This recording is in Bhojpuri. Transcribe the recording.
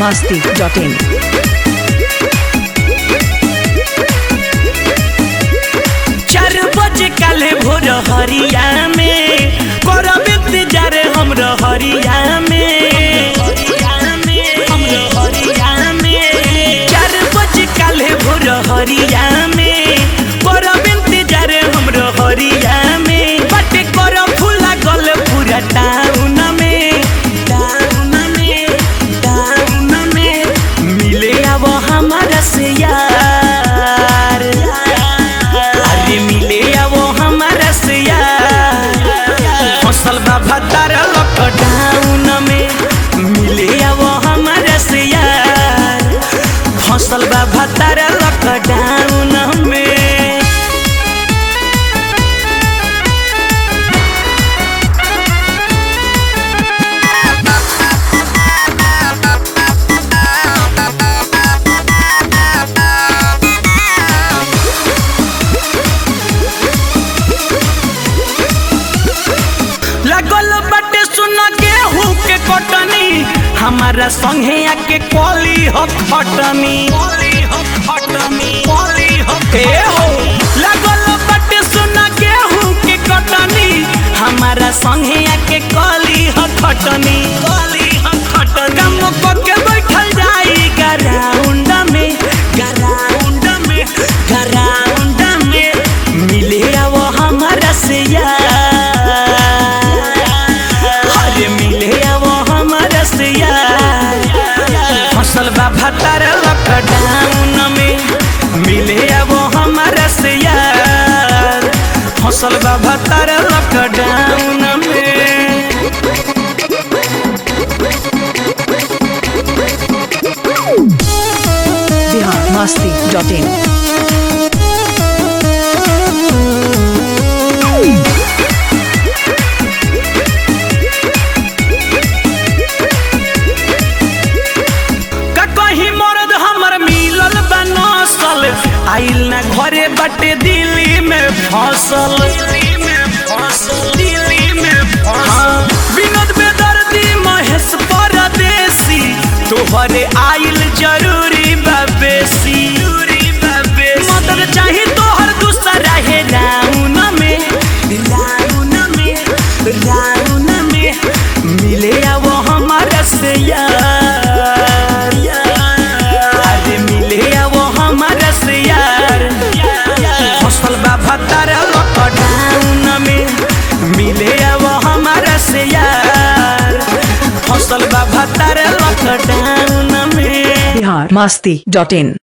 masti.in. चार बजे काले भोर हरिया में करब इंतजार हमरा हरिया में हमरा हरिया में चार बजे काले भोर हरिया में करब इंतजार हमरा हरिया में बाटे कर फूला गल पूरा टाउन में टाउन में टाउन में मिले अब हमारा से यार अरे मिले अब हमारा से यार फसल बाबा तारा लॉकडाउन में मिले अब हमारा से यार फसल बाबा तारा लॉकडाउन में लगल बटे सुन गेहूं के कटनी हमारा संगे आके कली हो खटनी ए हो लगल बटे सुन गेहूं के कटनी हमारा संगे आके कली हो खटनी काम पके बैठल जाई ग्राउंड में ग्राउंड में ग्राउंड में मिले अब हमारा से यार अरे मिले अब हमारा से यार फसल बाबा तारा लॉकडाउन में मिले अब हमारा से यार फसल बाबा तारा लॉकडाउन में Bihar masti.in. का कहीं मर्द हमर मिलल बनसल आइल ना घरे बटे दिल्ली में फसल हाँ, विनोद बेदर्दी महेश परदेसी तोहरे आइल जरूरी बा बेसी मदद चाही तोहर दूसरा है राउन में राउन में राउन में मिले अब हमारा से यार अरे मिले अब हमारा से यार फसल बाबा तारा लॉकडाउन में मिले अब हमारा से यार फसल बाबा तारा लॉकडाउन में Bihar masti.in.